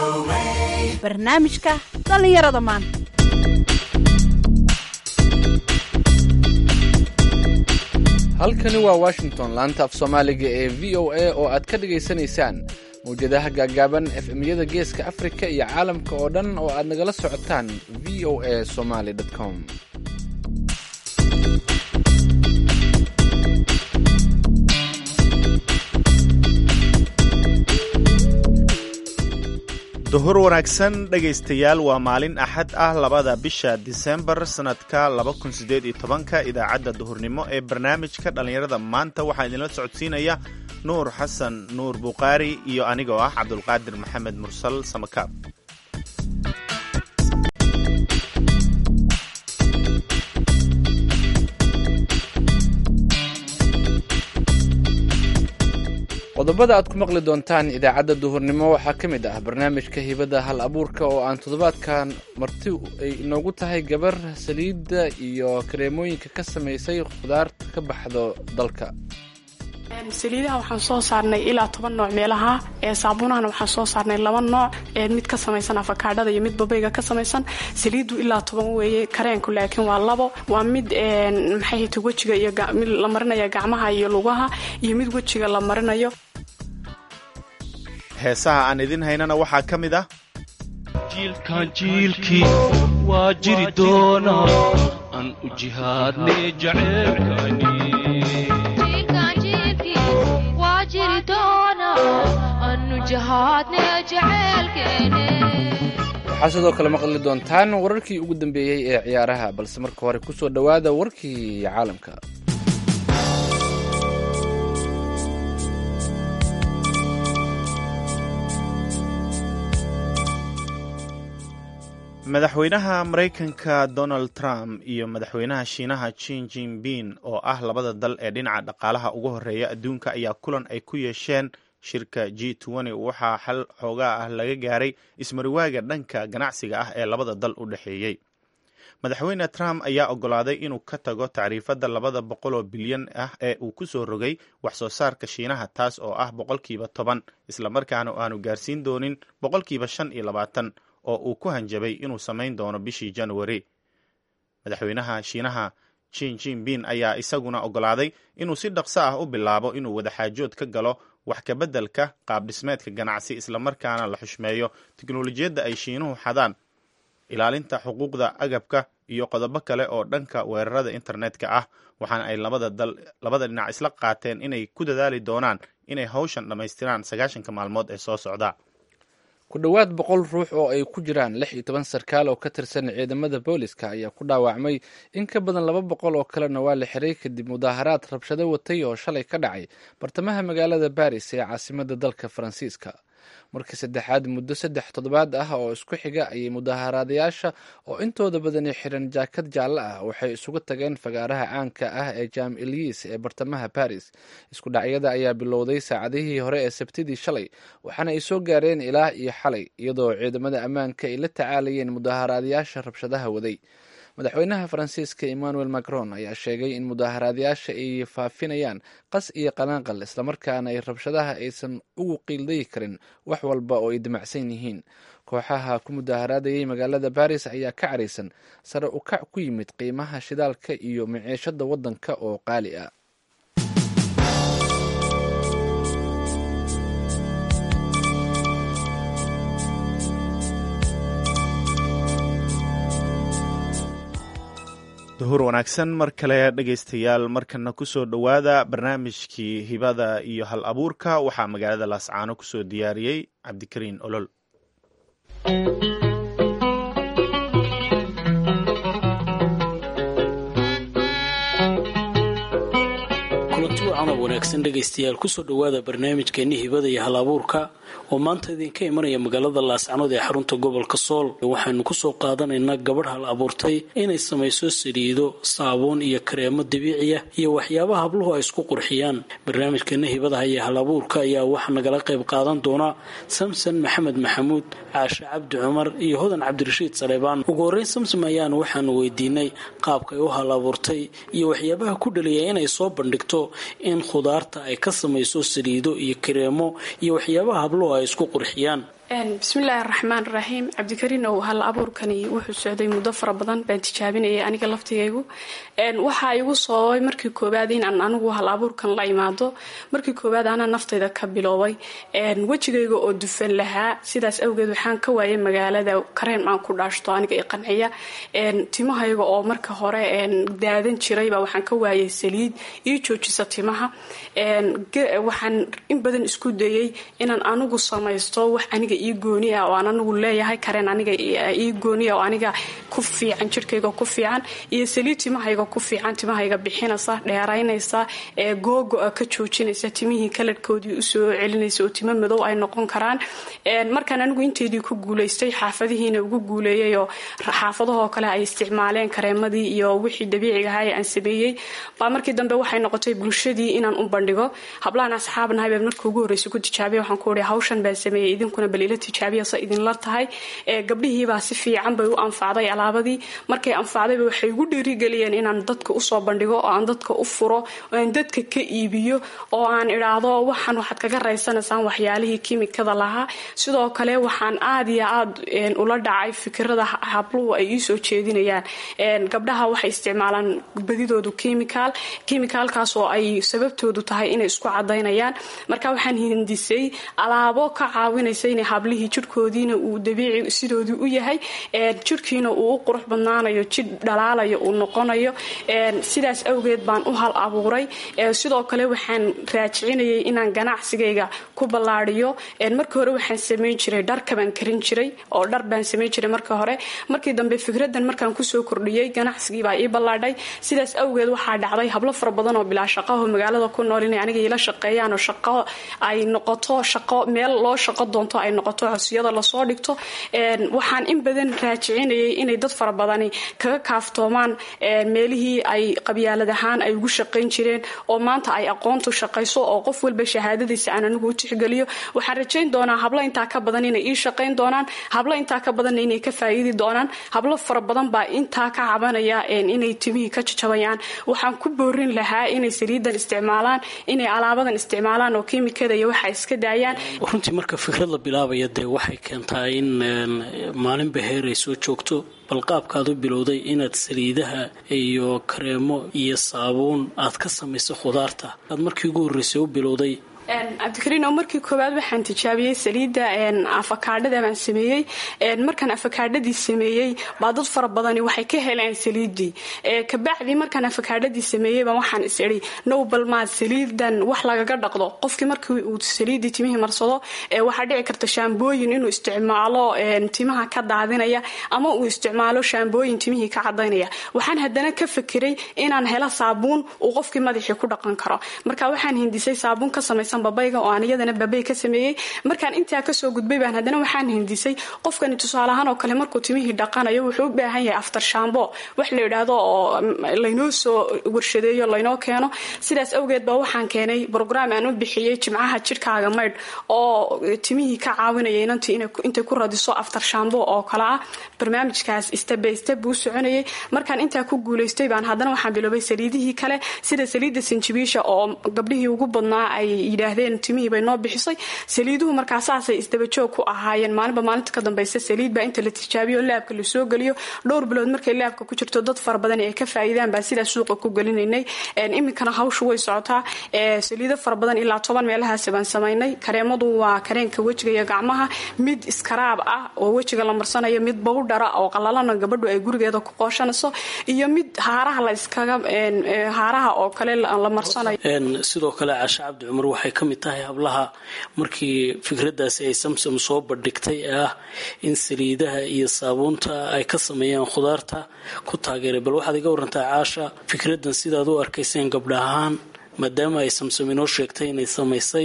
barnaamijka dhallinyarada maanta halkani waa washington laanta af soomaaliga ee v o a oo aad ka dhagaysanaysaan mawjadaha gaagaaban efemyada geeska afrika iyo caalamka oo dhan oo aad nagala socotaan v o a somaly com duhur wanaagsan dhegaystayaal waa maalin axad ah labada bisha disembar sannadka labakunsideediytobanka idaacadda duhurnimo ee barnaamijka dhallinyarada maanta waxaa idinla socodsiinaya nuur xasan nuur bukhaari iyo anigoo ah cabdulqaadir maxamed mursal samakaab qodobada aad ku maqli doontaan idaacadda duhurnimo waxaa ka mid ah barnaamijka hibada hal abuurka oo aan toddobaadkan marti ay inoogu tahay gabar saliidda iyo kareemooyinka ka samaysay khudaarta ka baxdo dalka saliidaha waxaan soo saarnay ilaa toban nooc meelaha ee saabuunahana waxaan soo saarnay laba nooc ee mid ka samaysan afakaadhada iyo mid babayga ka samaysan saliidu ilaa toban weeye kareenku laakiin waa labo waa mid maxayhata wejiga iyo mid la marinaya gacmaha iyo lugaha iyo mid wejiga la marinayo heesaha aan idin haynana waxaa ka mid ah jiilkan jiilkii waa jiri doonaa aan u jihaadne jaceylkani waxaa sidoo kale maqli doontaan wararkii ugu dambeeyey ee ciyaaraha balse marka hore ku soo dhowaada warkii caalamka madaxweynaha maraykanka donald trump iyo madaxweynaha shiinaha jin jinping oo ah labada dal ee dhinaca dhaqaalaha ugu horeeya adduunka ayaa kulan ay ku yeesheen shirka g waxaa xal xoogaa ah laga gaaray ismariwaaga dhanka ganacsiga ah ee labada dal u dhexeeyey madaxweyne trump ayaa ogolaaday inuu ka tago tacriifadda labada boqoloo bilyan ah ee uu ku soo rogay wax soo saarka shiinaha taas oo ah boqolkiiba toban islamarkaana aanu gaarsiin doonin boqolkiiba shan iyo labaatan oo uu ku hanjabay inuu samayn doono bishii januari madaxweynaha shiinaha jin jinping ayaa isaguna ogolaaday inuu si dhaqso ah u bilaabo inuu wadaxaajood ka galo wax kabeddelka qaab dhismeedka ganacsi islamarkaana la xushmeeyo teknolojiyadda ay shiinuhu xadaan ilaalinta xuquuqda agabka iyo qodobo kale oo dhanka weerarada internetka ah waxaana ay labada dhinac isla qaateen inay ku dadaali doonaan inay hawshan dhammaystiraan sagaashanka maalmood ee soo socda ku dhowaad boqol ruux oo ay ku jiraan lix iyo toban sarkaal oo ka tirsan ciidamada booliska ayaa ku dhaawacmay in ka badan laba boqol oo kalena waa la xiray kadib mudaaharaad rabshado watay oo shalay ka dhacay bartamaha magaalada baris ee caasimada dalka faransiiska markii saddexaad muddo saddex toddobaad ah oo isku xiga ayay mudaaharaadayaasha oo intooda badani xiran jaakad jaallo ah waxay isugu tageen fagaaraha caanka ah ee jam eliis ee bartamaha baris isku dhacyada ayaa bilowday saacadihii hore ee sabtidii shalay waxaana ay soo gaareen ilaa iyo xalay iyadoo ciidamada ammaanka ay la tacaalayeen mudaaharaadayaasha rabshadaha waday madaxweynaha faransiiska emmanuel macron ayaa sheegay in mudaaharaadayaasha ay faafinayaan qas iyo qanaanqal islamarkaana ay rabshadaha aysan ugu qiildayi karin wax walba oo ay damacsan yihiin kooxaha ku mudaaharaadayay magaalada baris ayaa ka caraysan sare u kac ku yimid qiimaha shidaalka iyo maciishada waddanka oo qaali ah duhur wanaagsan mar kale dhegaystayaal markana kusoo dhowaada barnaamijkii hibada iyo hal abuurka waxaa magaalada laascaano kusoo diyaariyey cabdikariin olol kulanti wacanoo wanaagsan dhegaystayaal kusoo dhowaada barnaamijkeeni hibada iyo hal abuurka oo maanta idinka imanaya magaalada laascanood ee xarunta gobolka sool waxaynu kusoo qaadanaynaa gabadh hal abuurtay inay samayso saliido saabuun iyo kareemo dabiiciya iyo waxyaabaha habluhu ay isku qurxiyaan barnaamijkeena hibadaha iyo hal abuurka ayaa waxaa nagala qayb qaadan doona samson maxamed maxamuud caashe cabdi cumar iyo hodan cabdirashiid saleebaan ugu horreyn samsom ayaan waxaanu weydiinay qaabka ay u hal abuurtay iyo waxyaabaha ku dhaliya inay soo bandhigto in khudaarta ay ka samayso saliido iyo kareemo iyo waxyaabaha habluhu ay isku qurxiyaan bismillaahi raxmaan raxiim cabdikariin ow hal abuurkani wuxuu socday muddo fara badan baan tijaabinayay aniga laftigaygu waxaa igu soobay markii koowaad inaan anigu hal abuurkan la imaado markii koowaad anaa naftayda ka biloobay wejigayga oo dufan lahaa sidaas awgeed waxaan ka waayay magaalada kareen aan ku dhaashto aniga i qanciya timahayga oo marka hore daadan jirayba waxaan ka waayay saliid ii joojisa timaha waxaan in badan isku dayay inaan anigu samaysto wax aniga ii gooni ah oo aan anigu leeyahay kareen aniga ii gooni ah oo aniga ku fiican jirkayga ku fiican iyo saliid timahayga ku fiican timahayga bixinaysa dheeraynaysa ee googo-a ka joojinaysa timihii kalarhkoodii usoo celinaysa oo timo madow ay noqon karaan markaan anigu inteydii ku guulaystay xaafadihiina ugu guuleeyay oo xaafadahoo kale ay isticmaaleen kareemadii iyo wixii dabiiciga ahaa ee aan sameeyey baa markii dambe waxay noqotay bulshadii inaan u bandhigo hablahan asxaabnahay baa markii ugu horreysay ku tijaabiya waxaan ku ihi hawshan baan sameeyey idinkuna bal ila tijaabiya se idinla tahay gabdhihiibaa si fiican bay u anfacday alaabadii markay anfacdayba waxay igu dhiirigeliyeen inaan dadka usoo bandhigo oo aan dadka u furo oo aan dadka ka iibiyo oo aan idhaahdo waxaan waxaad kaga raysanaysaan waxyaalihii kimikada lahaa sidoo kale waxaan aad iyo aad ula dhacay fikirada habluhu ay iisoo jeedinayaan gabdhaha waxay isticmaalaan badidoodu kimikaal kimikaalkaas oo ay sababtoodu tahay inay isku cadaynayaan marka waxaan hindisay alaabo ka caawinaysa inay hablihii jirhkoodiina uu dabiici sidoodii u yahay jirhkiina uu u qurux badnaanayo jidh dhalaalayo uu noqonayo sidaas awgeed baan u hal abuuray sidoo kale waxaan raajicinayay inaan ganacsigayga ku ballaadiyo markii hore waxaan samayn jiray dharka baan karin jiray oo dhar baan samayn jiray marka hore markii dambe fikradan markaan kusoo kordhiyey ganacsigii baa ii ballaadhay sidaas awgeed waxaa dhacday hablo fara badan oo bilaa shaqaho magaalada ku nool inay aniga iila shaqeeyaan oo shaqo ay noqoto shaqo meel loo shaqo doonto ay noqoto codsiyada lasoo dhigto waxaan in badan raajicinayay inay dad fara badani kaga kaaftoomaan meelihii ay qabyaalad ahaan ay ugu shaqayn jireen oo maanta ay aqoontu shaqayso oo qof walba shahaadadiisa aan anigu u tixgeliyo waxaan rajayn doonaa hablo intaa ka badan inay ii shaqayn doonaan hablo intaa ka badanna inay ka faa'iidi doonaan hablo fara badan baa intaa ka cabanaya inay timihii ka jajabayaan waxaan ku boorin lahaa inay saliidan isticmaalaan inay alaabadan isticmaalaan oo kiimikada iyo waxa iska daayaan runtii marka fikrad la bilaabaya dee waxay keentaa in maalinba heer ay soo joogto bal qaabkaad u bilowday inaad saliidaha iyo kareemo iyo saabuun aad ka samayso khudaarta aad markii ugu horreysay u bilowday cabdikariin oo markii koowaad waxaan tijaabiyey saliidda afakaadhada baan sameeyey markaan afakaadhadii sameeyey baa dad fara badani waxay ka heleen saliiddii kabacdii markaan afakaadhadii sameeyeyba waxaan is idhi now balmaad saliidan wax lagaga dhaqdo qofkii markii uu saliiddii timihii marsado waxaa dhici karta shaambooyin inuu isticmaalo timaha ka daadinaya ama uu isticmaalo shaambooyin timihii ka cadaynaya waxaan haddana ka fakiray inaan helo saabuun uu qofkii madaxii ku dhaqan karo marka waxaan hindisay saabuun ka samaysan babayga oo aan iyadana babay ka sameeyey markaan intaa kasoo gudbay baan haddana waxaan hindisay qofkani tusaale ahaan oo kale markuu timihii dhaqanayo wuxuu u baahan yahay aftar shambo wax la yidhaahdo oo laynoo soo warshadeeyo laynoo keeno sidaas awgeed ba waxaan keenay brograam aan u bixiyey jimcaha jidhkaaga maydh oo timihii ka caawinaya inantii intay ku radiso aftar shambo oo kale ah barnaamijkaas stebe steb buu soconayay markaan intaa ku guulaystay baan haddana waxaan biloobay saliidihii kale sida saliidda sinjibiisha oo gabdhihii ugu badnaa ay yidhaahdeen timihii bay noo bixisay saliiduhu markaa saasay isdabajoog ku ahaayeen maalinba maalinta ka dambaysa saliid baa inta la tijaabiyo laabka lasoo geliyo dhowr bilood markay laabka ku jirto dad fara badan ay ka faa'iidaan baa sidaa suuqa ku gelinaynay iminkana hawshu way socotaa saliido fara badan ilaa toban meelahaas baan samaynay kareemadu waa kareenka wejiga iyo gacmaha mid iskaraab ah oo wejiga la marsanayo mid bawdhara oo qalalana gabadhu ay gurigeeda ku qooshanayso iyo mid haaraha la iskaga haaraha oo kale la marsanayo sidoo kale cashe cabdi cumar waxay ka mid tahay hablaha markii fikradaasi ay samsam soo bandhigtay ee ah in saliidaha iyo saabuunta ay ka sameeyaan khudaarta ku taageeray bal waxaad iga warantaa caasha fikradan sidaad u arkayseen gabdha ahaan maadaama ay samsam inoo sheegtay inay samaysay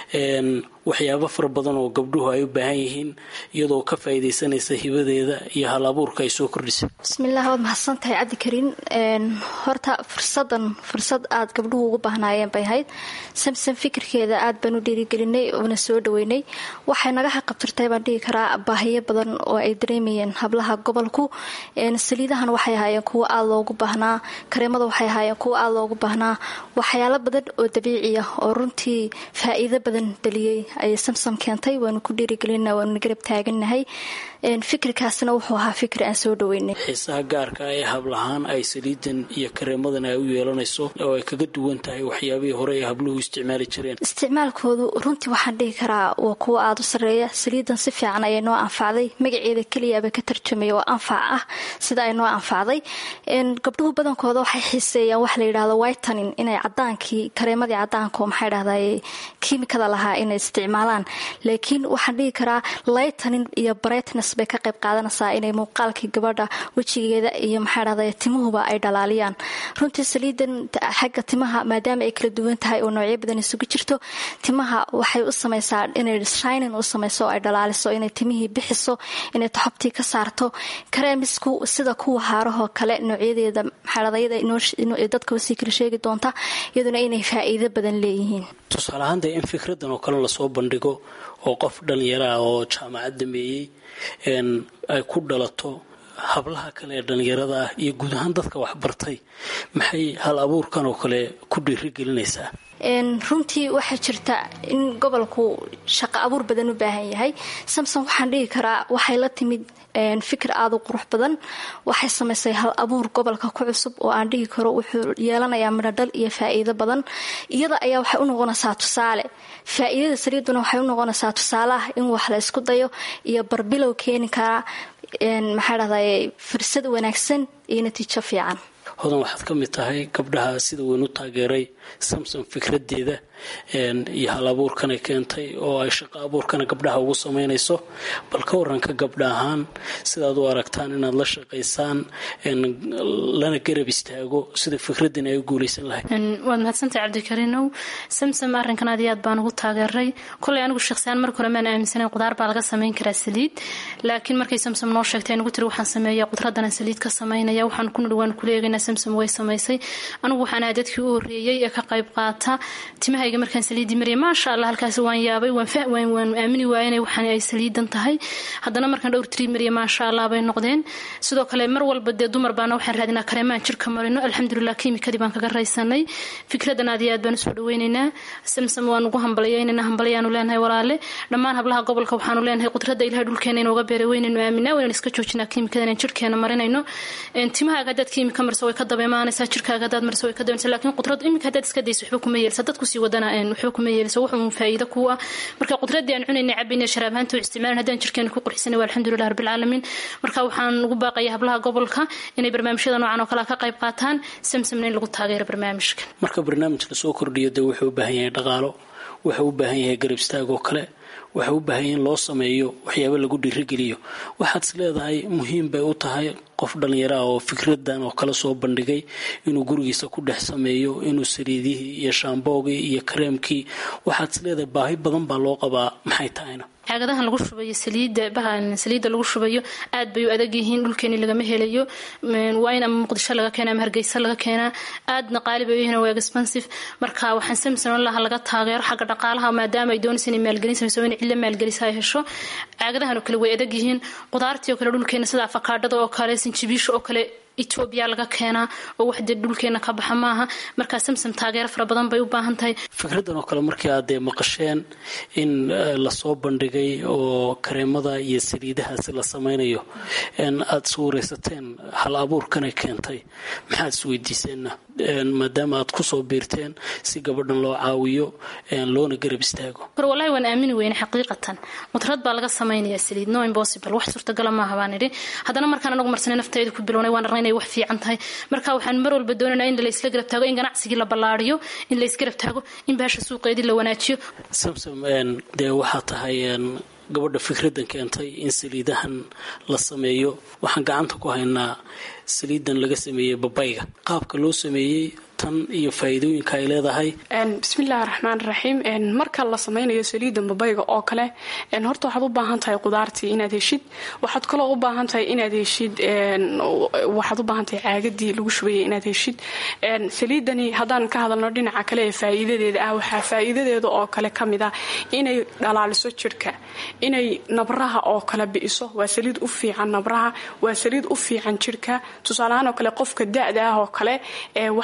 waxyaabo fara badan oo gabdhuhu ay u baahan yihiin iyadoo ka faa'iidaysanaysa hibadeeda iyo hal abuurka ay soo kordhisay bismillaah waad mahadsantahay cabdikariin horta fursadan fursad aad gabdhuhu ugu baahnaayeen bay ahayd samsam fikirkeeda aad baan u dhiirigelinay oona soo dhaweynay waxay naga xaqabtirtay baan dhihi karaa baahiyo badan oo ay dareemayeen hablaha gobolku saliidahan waxay ahaayeen kuwo aad loogu baahnaa kareemada waxay ahaayeen kuwo aad loogu baahnaa waxyaalo badan oo dabiiciya oo runtii faa'iido badan dhaliyey ayay samsom keentay waanu ku dhiirigelina waanuna garab taaganahay fikirkaasna wuxuu ahaa fikir aan soo dhaweynay xiisaha gaarka ah ee hablahaan ay saliidan iyo kareemadan ay u yeelanayso oo ay kaga duwan tahay waxyaabihii hore ay habluhu isticmaali jireen isticmaalkoodu runtii waxaan dhihi karaa waa kuwa aada u sarreeya saliidan si fiican ayay noo anfacday magaceeda keliyaaba ka tarjumaya oo anfac ah sida ay noo anfacday gabdhuhu badankooda waxay xiiseeyaan waxa la yidhahdo whitanin inay cadaankii kareemadii cadaanka oo maxay dhahday kiimikada lahaa inay isticmaalaan laakiin waxaan dhihi karaa lightening iyo brightness bay ka qayb qaadanaysaa inay muuqaalkii gabadha wejigeeda iyo maxaa dhahday timuhuba ay dhalaaliyaan runtii saliidan xagga timaha maadaama ay kala duwan tahay oo noocyo badan isugu jirto timaha waxay u samaysaa inay shinin u samayso oo ay dhalaaliso inay timihii bixiso inay taxobtii ka saarto kareemisku sida kuwa haarahoo kale noocyadeeda maxaadhadayada dadka usii kala sheegi doonta iyaduna inay faa'iido badan leeyihiin tusaale ahaan dee in fikradan oo kale lasoo bandhigo oo qof dhalinyaro ah oo jaamacad dameeyey ay ku dhalato hablaha kale ee dhallinyarada ah iyo guud ahaan dadka waxbartay maxay hal abuurkan oo kale ku dhiirigelinaysaa runtii waxaa jirta in gobolku shaqo abuur badan u baahan yahay samson waxaan dhihi karaa waxay la timid fikir aada u qurux badan waxay samaysay hal abuur gobolka ku cusub oo aan dhihi karo wuxuu yeelanayaa midhodhal iyo faa'iido badan iyada ayaa waxay u noqonaysaa tusaale faa'iidada saliiduna waxay u noqonaysaa tusaaleah in wax la isku dayo iyo barbilow keeni karaa maxaa dhahday fursad wanaagsan iyo natiijo fiican hodan waxaad ka mid tahay gabdhaha sida weyn u taageeray samson fikradeeda iyo hal abuurkanay keentay oo ay shaqo abuurkana gabdhaha ugu samaynayso bal ka waranka gabdha ahaan sidaad u aragtaan inaad la shaqaysaan lana garab istaago sida fikradan ay u guulaysan lahayd waad mahadsantahay cabdikariinow samsom arrinkan aad iyo aad baan ugu taageeray kolay anigu shakhsiyaan marka hore maan aaminsanayn qudaar baa laga samayn karaa saliid laakiin markay samsom noo sheegtay nagu tiri waxaan sameeya qudradanan saliid ka samaynaya waxaan ku nidhi waan kula eegaynaa samsom way samaysay anigu waxaan ahaa dadkii u horreeyey ee ka qayb qaata timahayga markaan saliidii mariyay maasha allah halkaasi waan yaabay waan aamini waaya inay waxaan ay saliidan tahay haddana markaan dhowr tiri mariya maasha allah bay noqdeen sidoo kale mar walba dee dumar baana waxaan raadinaa kareemaan jirka marino alxamdulilah kiimikadii baan kaga raysanay fikradan aad iyo aad baan usoo dhaweynaynaa samsam waan ugu hambalyaynayna hambalyaanu leenahay walaale dhammaan hablaha gobolka waxaanu leenahay qudrada ilahay dhulkeena inooga beeray weynaynu aaminaa waynan iska joojinaa kiimikada inaan jirkeena marinayno timahaaga haddaad kiimika marso way ka daba imaanaysaa jirkaaga haddaad marso way ka dabanaysaa laakiin qudrad iminka haddaad iska dayso waxba kuma yeelisa dadku sii wadana waxba kuma yeelisa wuxuu faa'iido ku ah marka qudradii aan cunaynay cabayna sharaab ahaanta u isticmaalan haddaan jirkeena ku qurxisana waa alxamdulilah rabbilcaalamiin marka waxaan ugu baaqaya hablaha gobolka inay barnaamijyada noocan oo kale ka qayb qaataan samsamna in lagu taageero barnaamijkan marka barnaamij lasoo kordhiyo dee wuxuu u baahan yahay dhaqaalo wuxuu u baahan yahay garab istaag oo kale waxa u baahan in loo sameeyo waxyaaba lagu dhiirigeliyo waxaad is leedahay muhiim bay u tahay qof dhallinyaro ah oo fikradan oo kala soo bandhigay inuu gurigiisa ku dhex sameeyo inuu saliidihii iyo shaamboogii iyo kareemkii waxaad is leedahay baahi badan baa loo qabaa maxay tahayna caagadahan lagu shubayo saliida bahan saliidda lagu shubayo aad bay u adag yihiin dhulkeeni lagama helayo waa in ama muqdisho laga keena ama hargeysa laga keenaa aadna qaali bay u yihiin waa expensive marka waxaan samson laha laga taageero xagga dhaqaalaha maadaama ay doonaysa inay maalgelin samayso in cilla maalgelisa ay hesho caagadahan oo kale way adag yihiin qudaartii oo kale dhulkeena sida afakaadhada oo kale sinjibiisha oo kale etoobiya laga keenaa oo wax dee dhulkeena ka baxa maaha markaa samsom taageero fara badan bay u baahan tahay fikradan oo kale markii aad dee maqasheen in lasoo bandhigay oo kareemada iyo saliidahaasi la samaynayo aada iswareysateen hal abuurkanay keentay maxaad isweydiiseenna maadaama aad kusoo biirteen si gabadhan loo caawiyo loona garab istaago walahi waan aamini weyne xaqiiqatan qudrad baa laga samaynayaa saliid no impossible wax suurtagala maaha baan idhi haddana markaan anagu marsanay naftayda ku bilownay waan arnay inay wax fiican tahay marka waxaan mar walba doonanaa in laysla garab taago in ganacsigii la ballaariyo in laysgarab taago in baasha suuqeedii la wanaajiyo samsom dee waxaa tahay gabadha fikradan keentay in saliidahan la sameeyo waxaan gacanta ku haynaa saliidan laga sameeyey babayga qaabka loo sameeyey tan iyo faa'iidooyinka ay leedahay bismillahi raxmaan raxiim marka la sameynayo saliida babayga oo kale horta waxaad u baahan tahay qudaartii inaad heshid waxaad kaloo u baahan tahay inaad heshid waxaad u baahan tahay caagadii lagu shubayay inaad heshid saliidani haddaan ka hadalno dhinaca kale ee faa'iidadeeda ah waxaa faa'iidadeeda oo kale ka mid ah inay dhalaaliso jirhka inay nabraha oo kale bi'iso waa saliid u fiican nabraha waa saliid u fiican jirhka tusaaleahaan oo kale qofka da-da ah oo kale waxaa la mariya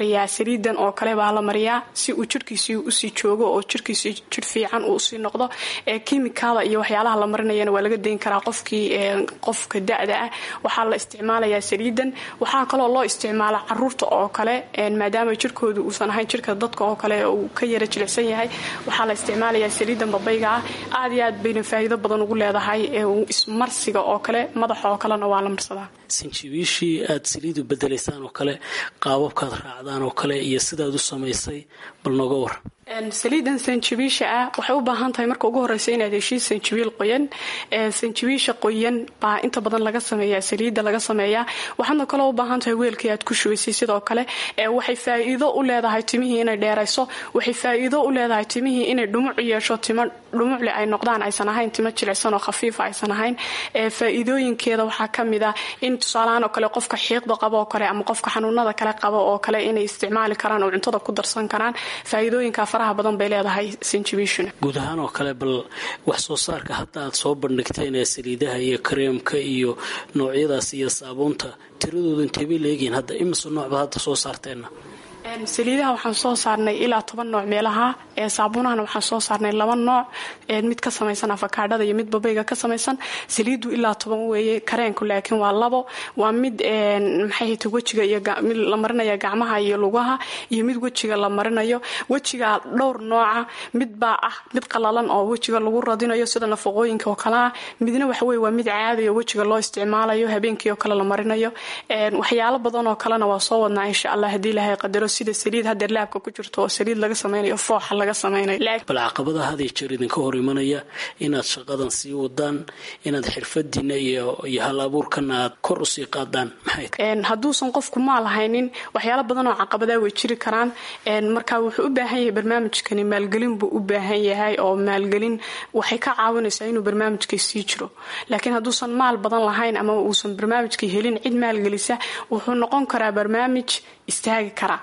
mariyaa saliidan oo kale baa la mariyaa si uu jirhkiisii usii joogo oo jirhkiisii jir fiican uu usii noqdo kimikada iyo waxyaalaha la marinayana waa laga dayn karaa qofkii qofka da-da ah waxaa la isticmaalayaa saliidan waxaa kaloo loo isticmaala caruurta oo kale maadaama jirkooda uusan ahayn jirka dadka oo kale uu ka yara jilicsan yahay waxaa la isticmaalayaa saliidan babayga ah aad iyo aad bayna faa'iido badan ugu leedahay ismarsiga oo kale madaxa oo kalena waa la marsadaa sanjibiishii aad saliidu bedelaysaan oo kale qaababkaad raacdaan oo kale iyo sidaad u samaysay bal nooga war saliidan sanjibiisha ah waxay u baahan tahay marka ugu horeysa inaad heshiid sanjibiil qoyan sanjibiisha qoyan baa inta badan laga sameeyaa saliidda laga sameeyaa waxaadna kaloo u baahan tahay weelkii aad ku shubaysay sidoo kale waxay faa'iido u leedahay timihii inay dheerayso waxay faa'iido u leedahay timihii inay dhumuc yeesho timo dhumucle ay noqdaan aysan ahayn timo jilicsan oo khafiifa aysan ahayn faa'iidooyinkeeda waxaa ka mid ah in tusaalahaan oo kale qofka xiiqda qabo oo kale ama qofka xanuunada kale qabo oo kale inay isticmaali karaan oo cuntada ku darsan karaan faa'iidooyinka faraha badan bay leedahay sanjibiishuna guud ahaan oo kale bal wax soo saarka hadda aad soo bandhigteen ee saliidaha iyo kareemka iyo noocyadaas iyo saabuunta tiradooda inteebay leegihiin hadda imise noocba hadda soo saarteenna saliidaha waxaan soo saarnay ilaa toban nooc meelaha ee saabuunahana waxaan soo saarnay laba nooc mid ka samaysan afakaadhada iyo mid babayga ka samaysan saliidu ilaa toban weeye kareenku laakiin waa labo waa mid maxay hata wejiga iyo mid la marinaya gacmaha iyo lugaha iyo mid wejiga la marinayo wejiga dhowr nooca mid baa ah mid qalalan oo wejiga lagu radinayo sida nafaqooyinka oo kale ah midna waxaweye waa mid caadi oo wejiga loo isticmaalayo habeenkii oo kale la marinayo waxyaalo badan oo kalena waa soo wadnaa insha allah haddii ilaahay qadaro sida saliid hadeer laabka ku jirto oo saliid laga samaynayo fooxa laga samaynayo bal caqabadaha had iyo jeer idinka hor imanaya inaad shaqadan sii wadaan inaad xirfadiina iyo iyo hal abuurkana aad kor usii qaadaan maxay tahay hadduusan qofku maal haynin waxyaalo badan oo caqabadaa way jiri karaan marka wuxuu u baahan yahay barnaamijkani maalgelin buu u baahan yahay oo maalgelin waxay ka caawinaysaa inuu barnaamijkii sii jiro laakiin hadduusan maal badan lahayn ama uusan barnaamijkii helin cid maalgelisa wuxuu noqon karaa barnaamij istaagi karaa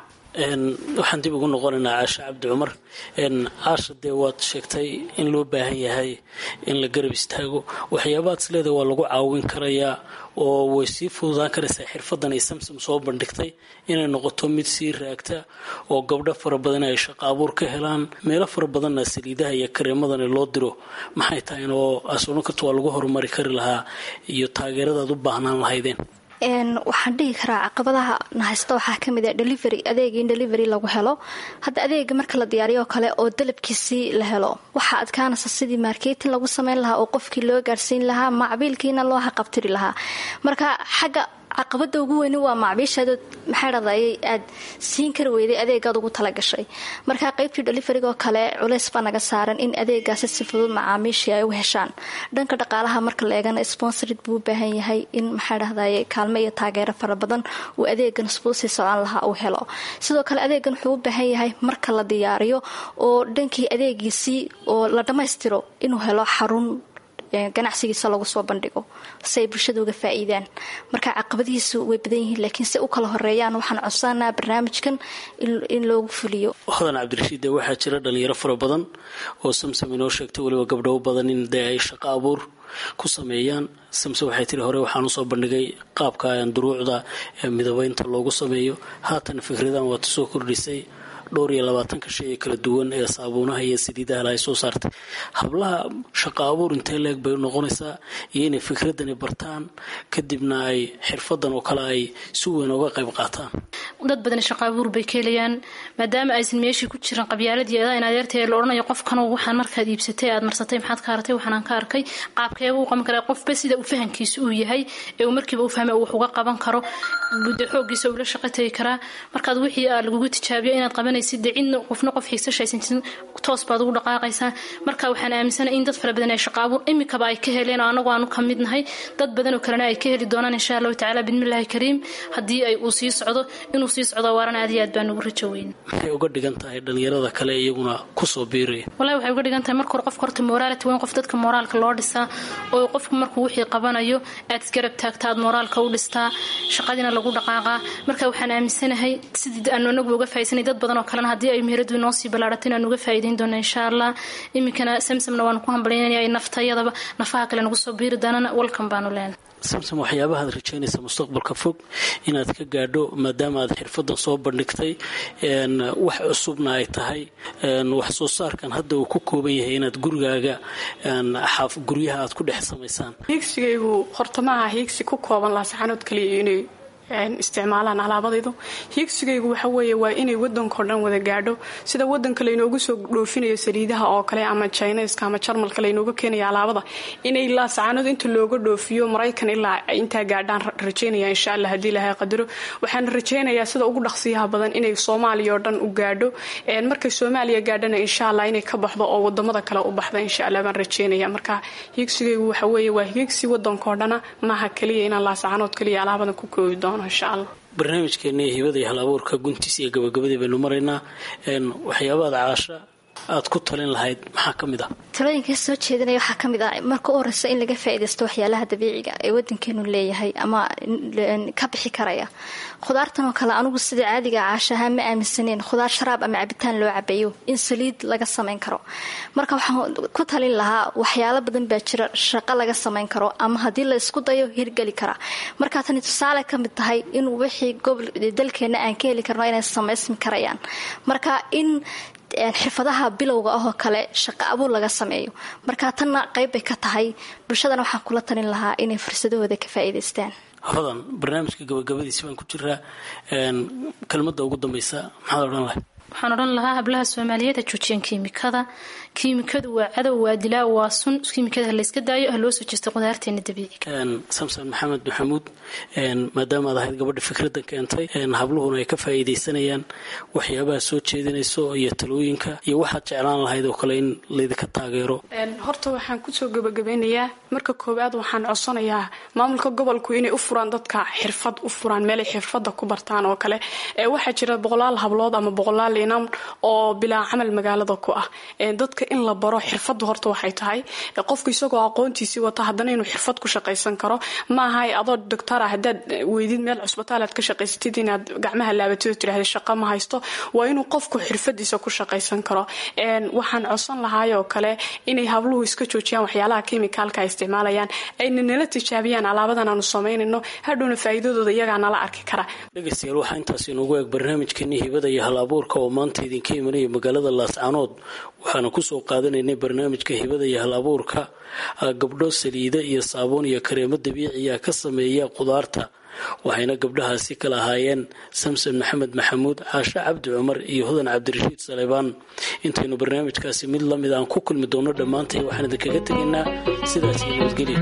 waxaan dib ugu noqonaynaa caasha cabdi cumar caasha dee waad sheegtay in loo baahan yahay in la garab istaago waxyaabaad isleedahay waa lagu caawin karayaa oo way sii fududaan karaysaa xirfadan ay samsom soo bandhigtay inay noqoto mid sii raagta oo gabdho fara badan ay shaqo abuur ka helaan meelo fara badanna saliidaha iyo kareemadani loo diro maxay tahay oo asoono karta waa lagu horumari kari lahaa iyo taageeradaad u baahnaan lahaydeen waxaan dhihi karaa caqabadaha nahaysta waxaa kamid a delivery adeega in delivery lagu helo hadda adeega marka la diyaariyo kale oo dalabkiisii la helo waxaa adkaanaysa sidii marketing lagu sameyn lahaa oo qofkii loo gaarsiin lahaa macbiilkiina loo haqabtiri lahaa marka xagga caqabada ugu weyni waa macbiishadood maxaa dhahday aad siin kari weyday adeegaad ugu talagashay marka qaybtii deliverygoo kale culays baa naga saaran in adeegaasi si fudud macaamiishii ay u heshaan dhanka dhaqaalaha marka la eegana sponsorid buu u baahan yahay in maxaa dhahday kaalmo iyo taageero fara badan uu adeegan sbuu sii socon lahaa uu helo sidoo kale adeegan wuxuu u baahan yahay marka la diyaariyo oo dhankii adeegiisii oo la dhammaystiro inuu helo xarun ganacsigiisa lagu soo bandhigo si ay bulshada uga faa'iidaan marka caqabadihiisu way badan yihiin laakiin si u kala horeeyaan waxaan codsanaa barnaamijkan in loogu fuliyo hodan cabdirashiid dee waxaa jira dhalinyaro fara badan oo samsam inoo sheegtay weliba gabdho badan in dee ay shaqo abuur ku sameeyaan samse waxay tiri hore waxaan usoo bandhigay qaabka duruucda midabeynta loogu sameeyo haatan fikradan waad soo kordhisay dhowr iyo labaatanka shay ee kala duwan ee saabuunaha iyo saliidaha ay soo saartay hablaha shaqo abuur intee leeg bay noqonaysaa iyo inay fikradani bartaan kadibna ay xirfadan oo kale ay si weyn uga qayb qaataan dad badan shaqo abuur bay ka helayaan maadaama aysan meeshii ku jiran qabyaaladii eedaa in adeertee la odhanayo qofkanu waxaan markaad iibsatay aad marsatay maxaad ka artay waxaanaan ka arkay qaabkeeba u qaban karaa qofba sida uu fahankiisa uu yahay ee uu markiiba u fahmay wax uga qaban karo muddo xoogiisa ula shaqo tagi karaa markaad wixii aa lagugu tijaabiyo inaad qabanaysid dee cidna qofna qof xigsashaysan toos baad ugu dhaqaaqaysaa marka waxaan aaminsanahay in dad fara badan ay shaqo abuur imikaba ay ka heleen oo anagu aanu ka mid nahay dad badan oo kalena ay ka heli doonaan insha allahu tacaala bidmillahi kariim haddii ay uu sii socdo inuu sii socdo waarana aad iyo aad baan ugu rajo weyn maxay uga dhigan tahay dhalinyarada kale iyaguna kusoo biiraya wallahi waxay uga dhigan tahay marka hore qofka horta moraality waa in qof dadka moraalka loo dhisaa oo qofku markuu wixii qabanayo aad isgarab taagta aad moraalka u dhistaa shaqadiina lagu dhaqaaqaa marka waxaan aaminsanahay sidii aanu anagu uga faa'iidsanay dad badan oo kalena haddii ay meheradu inoo sii ballaadhato inaan uga faa'iidayn doona insha allah iminkana samsamna waanu ku hambalyaynaya ay naftayadaba nafaha kale nagu soo biiri doonana walkan baanu leenahay samsom waxyaabaha ad rajaynaysa mustaqbalka fog inaad ka gaadho maadaama aad xirfadan soo bandhigtay wax cusubna ay tahay wax soo saarkan hadda uu ku kooban yahay inaad gurigaaga guryaha aad ku dhex samaysaan hiigsigaygu horta maaha hiigsi ku kooban laasaxanood kaliya inay isticmaalaan alaabadaydu hiigsigaygu waxa weeye waa inay wadankao dhan wada gaadho sida wadanka laynoogu soo dhoofinayo saliidaha oo kale ama jiniska ama jarmalka laynooga keenaya alaabada inay laasacaanood inta looga dhoofiyo maraykan ilaa intaa gaadhaan rajaynaya insha alla haddii ilahay qadaro waxaan rajaynayaa sida ugu dhaqsiyaha badan inay soomaaliya oo dhan u gaadho markay soomaaliya gaadhana insha allah inay ka baxdo oo wadamada kale u baxda insha allah baan rajaynaya marka hiigsigaygu waxa weeye waa hiigsi wadankao dhana maaha kaliya inaan laasacaanood kaliya alaabadan ku koobi doono barnaamijkeena hibada iyo hal abuurka guntiis iyo gabagabadii baynu maraynaa waxyaabaad caasha aad ku talin lahayd maxaa ka mid ah talooyinka soo jeedinaya waxaa ka mid ah marka u horeysa in laga faaidaysto waxyaalaha dabiiciga ee wadankeenu leeyahay ama ka bixi karaya khudaartan oo kale anugu sida caadiga caashaha ma aaminsaneen khudaar sharaab ama cabitaan loo cabeeyo in saliid laga samayn karo marka waxaan ku talin lahaa waxyaalo badan baa jira shaqo laga samayn karo ama haddii la isku dayo hirgeli kara markaa tani tusaale ka mid tahay in wixii gobol dalkeena aan ka heli karno inay samaysmi karayaan marka in xirfadaha bilowga ahoo kale shaqo abuur laga sameeyo marka tanna qayb bay ka tahay bulshadana waxaan kula talin lahaa inay fursadahooda ka faa'iidaystaan hodan barnaamijka gabagabadiisi baan ku jiraa kelmadda ugu dambaysa maxaad odhan lahay waxaan odhan lahaa hablaha soomaaliyeed ha joojiyeen kiimikada kiimikadu waa cadow waa dilaa waa sun kiimikada ha layska daayo ha loo soo jeesta qudaarteena dabiiciga samson maxamed maxamuud maadaama aad ahayd gabadha fikraddan keentay habluhuna ay ka faa'iidaysanayaan waxyaabaha soo jeedinayso iyo talooyinka iyo waxaad jeclaan lahayd oo kale in laydinka taageero horta waxaan kusoo gabagabeynayaa marka koowaad waxaan codsanayaa maamulka gobolku inay u furaan dadka xirfad u furaan meelay xirfada ku bartaan oo kale waxaa jira boqolaal hablood ama boqolaal inam oo bilaa camal magaalada ku ah dadka in la baro xirfadu horta waxay tahay qofku isagoo aqoontiisii wata haddana inuu xirfad ku shaqaysan karo maaha adoo doctora hadaad weydid meel cusbitaal aad ka shaqaysatid inaad gacmaha laabatid oo tidhahda shaqa ma haysto waa inuu qofku xirfadiisa ku shaqaysan karo waxaan codsan lahaayoo kale inay habluhu iska joojiyaan waxyaalaha kimikaalka ay isticmaalayaan ayna nala tijaabiyaan alaabadan aanu samaynayno hadhowna faa'iidadooda iyagaa nala arki kara dhegaystayaal waxaa intaas inoogu eeg barnaamijkeeni hibada iyo hal abuurka oo maanta idinka imanaya magaalada laascaanood waxaana kusoo qaadanaynay barnaamijka hibada iyo hal abuurka gabdho saliida iyo saabuun iyo kareemo dabiiciya ka sameeya qudaarta waxayna gabdhahaasi kala ahaayeen samson maxamed maxamuud caashe cabdi cumar iyo hodan cabdirashiid saleybaan intaynu barnaamijkaasi mid lamid aan ku kulmi doono dhammaantay waxaan idinkaga tegaynaa sidaas iyo nabadgelya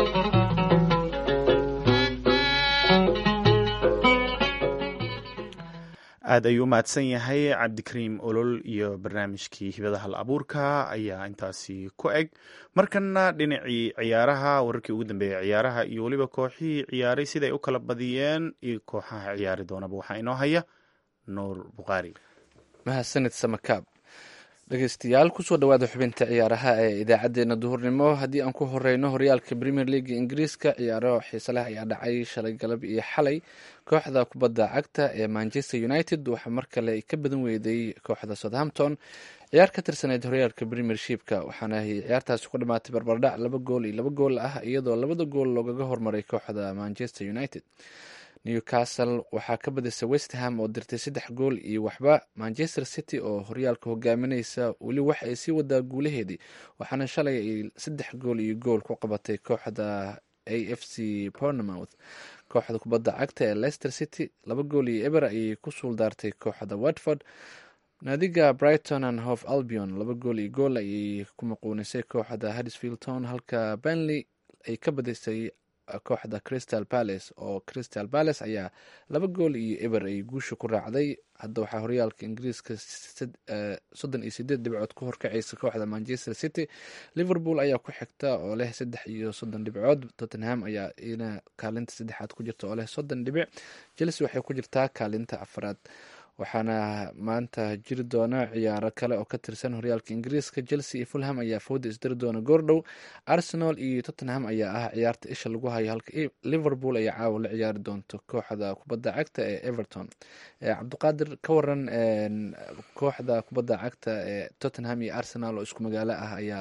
aad ayuu u mahadsan yahay cabdikariim olol iyo barnaamijkii hibada hal abuurka ayaa intaasi ku eg markana dhinacii ciyaaraha wararkii ugu dambeeyay ciyaaraha iyo weliba kooxihii ciyaaray siday u kala badiyeen iyo kooxaha ciyaari doonaba waxaa inoo haya nuur bukhaari mahadsanid samakaab dhegeystayaal kusoo dhawaada xubinta ciyaaraha ee idaacadeena duhurnimo haddii aan ku horeyno horyaalka premier leaga ingiriiska ciyaaro xiise leh ayaa dhacay shalay galab iyo xalay kooxda kubadda cagta ee manchester united waxaa mar kale ay ka badan weyday kooxda southampton ciyaar ka tirsaneyd horyaalka premiershipka waxaana ciyaartaasi ku dhamaatay barbardhac laba gool iyo laba gool ah iyadoo labada gool loogaga hormaray kooxda manchester united newcastle waxaa ka badisay westham oo dirtay saddex gool iyo waxba manchester city oo horyaalka hogaamineysa weli waxa ay sii wadaa guulaheedii waxaana shalay ay saddex gool iyo gool ku qabatay kooxda a f c pornemouth kooxda kubadda cagta ee leicester city laba gool iyo eber ayay ku suuldaartay kooxda watford naadiga brighton and hof albion laba gool iyo gool ayay ku maquunisay kooxda haddisfield town halka benley ay ka badisay kooxda crystal palace oo crystal palace ayaa laba gool iyo eber ay guusha ku raacday hadda waxaa horyaalka ingiriiska soddon iyo sideed dhibcood ku horkacaysa kooxda manchester city liverpool ayaa ku xigta oo leh saddex iyo soddon dhibcood tottenham ayaa ina kaalinta saddexaad ku jirta oo leh soddon dhibic chelsea waxay ku jirtaa kaalinta afraad waxaana maanta jiri doona ciyaaro kale oo ka tirsan horyaalka ingiriiska chelsea iyo fulham ayaa fooda isdiri doona goordhow arsenal iyo tottenham ayaa ah ciyaarta isha lagu hayo halka liverpool ay caawa la ciyaari doonto kooxda kubadda cagta ee everton cabdiqaadir ka waran kooxda kubadda cagta ee tottenham iyo arsenal oo isku magaalo ah ayaa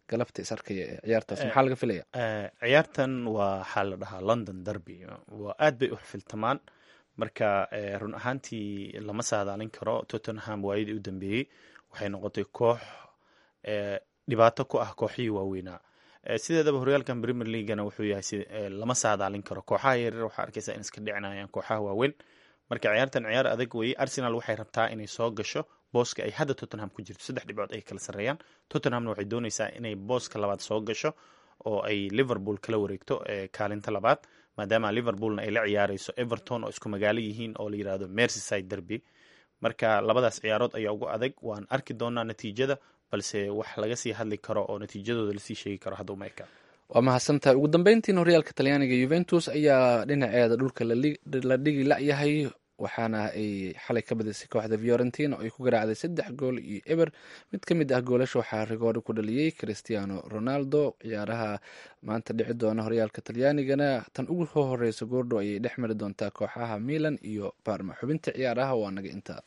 galabta is arkaya ee ciyaartaas maxaa laga filaya ciyaartan waa waxaa la dhahaa london derby waa aad bay u xifiltamaan marka run ahaantii lama saadaalin karo tottenham waayadii u dambeeyey waxay noqotay koox dhibaato ku ah kooxihii waaweynaa sideedaba horyaalkan premier leaguana wuxuu yahay lama saadaalin karo kooxaha yaryar waxaa arkaysa in iska dhicinayaan kooxaha waaweyn marka ciyaartan ciyaar adag weye arsenal waxay rabtaa inay soo gasho booska ay hadda tottenham ku jirto saddex dhibcood ay kala sarreeyaan tottenhamna waxay doonaysaa inay booska labaad soo gasho oo ay liverpool kala wareegto kaalinta labaad maadaama liverpoolna ay la ciyaareyso everton oo isku magaalo yihiin oo la yirahdo mercyside derby marka labadaas ciyaarood ayaa ugu adag waan arki doonaa natiijada balse wax laga sii hadli karo oo natiijadooda lasii sheegi karo hadda uma eka waa mahadsantahay ugu dambeyntiina horyaalka talyaaniga yuventus ayaa dhinaceeda dhulka la dhigi la-yahay waxaana ay xalay ka badisay kooxda fiorentina oo ay ku garaacday saddex gool iyo eber mid ka mid ah goolasha waxaa rigoori ku dhaliyey cristiano ronaldo ciyaaraha maanta dhici doona horyaalka talyaanigana tan ugu soo horeysa goordho ayay dhex mari doontaa kooxaha milan iyo barma xubinta ciyaaraha waa naga intaa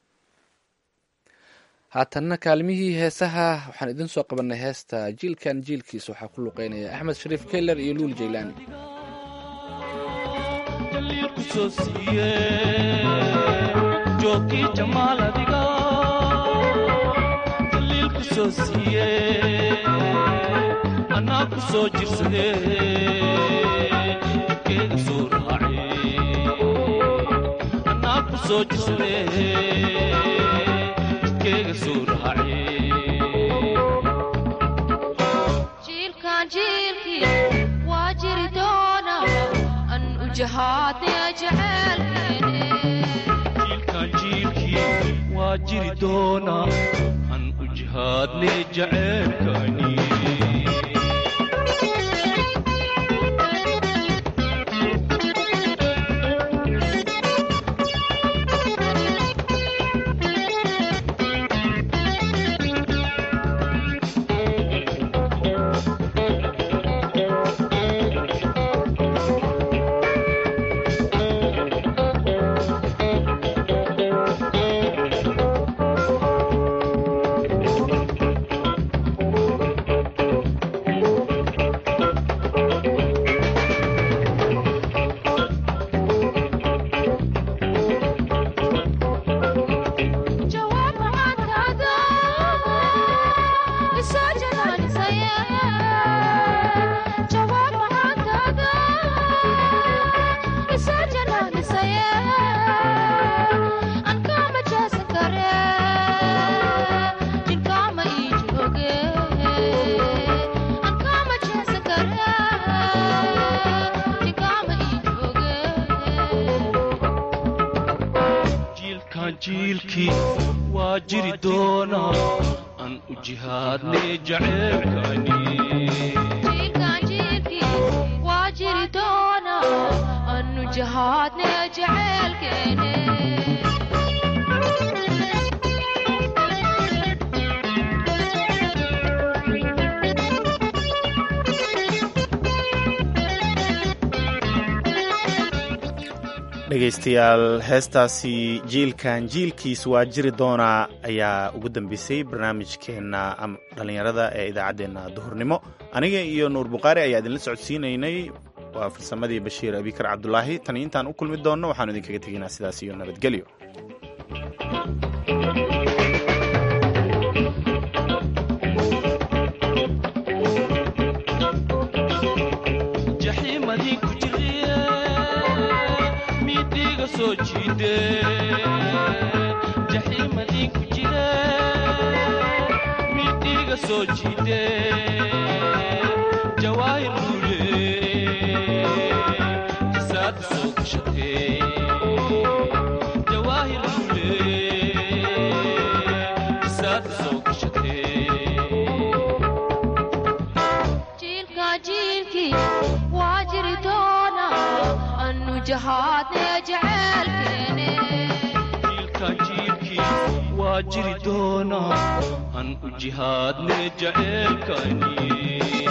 haatanna kaalmihii heesaha waxaan idin soo qabanay heesta jiilkan jiilkiis waxaa ku luqeynaya axmed shariif keller iyo luul jaylaani joogkii jamaal adiga daliilku soo siiye anaa ku soo jirsade jidkeeda soo raace anaa ku soo jirsade jidkeega soo raace jiilkan jiilkii waa jiri doona an u jahaadnaya jaceelkeene jiilkan jiilkii waa jiri doonaa an u jihaadne jaceelkani jawaab macaantaada isoo janaanisaya jawaab macaantaada isoo janaanisaya an kaama jaasan kare jinkaama ii jooge an kaama jaasan kare jinkaama ii jooge jiilkan jiilkii waa jiri doonaa an u jihaadne jaceelkani jiilkan jiilkii waa jiri doona anu jahaadne jaceelkeene dhegaystayaal heestaasi jiilkan jiilkiis waa jiri doonaa ayaa ugu dambeysay barnaamijkeenna dhallinyarada ee idaacaddeenna duhurnimo aniga iyo nuur bukhaari ayaa idinla socodsiinaynay waa farsamadii bashiir abikar cabdulaahi tani intaan u kulmi doonno waxaanu idinkaga tegaynaa sidaas iyo nabadgelyo jaxiimadii ku jiriye miidiiga soo jiide jaxiimadii ku jire miidiiga soo jiide jawaahir luule jisaada soo gashatee jawaahir luule jisaada soo gashatee jiilka jiilkii waa jiri doona anu jahaadne jaceelkeene jiilkan jiilkii waa jiri doonaa an u jihaadne jaceelkani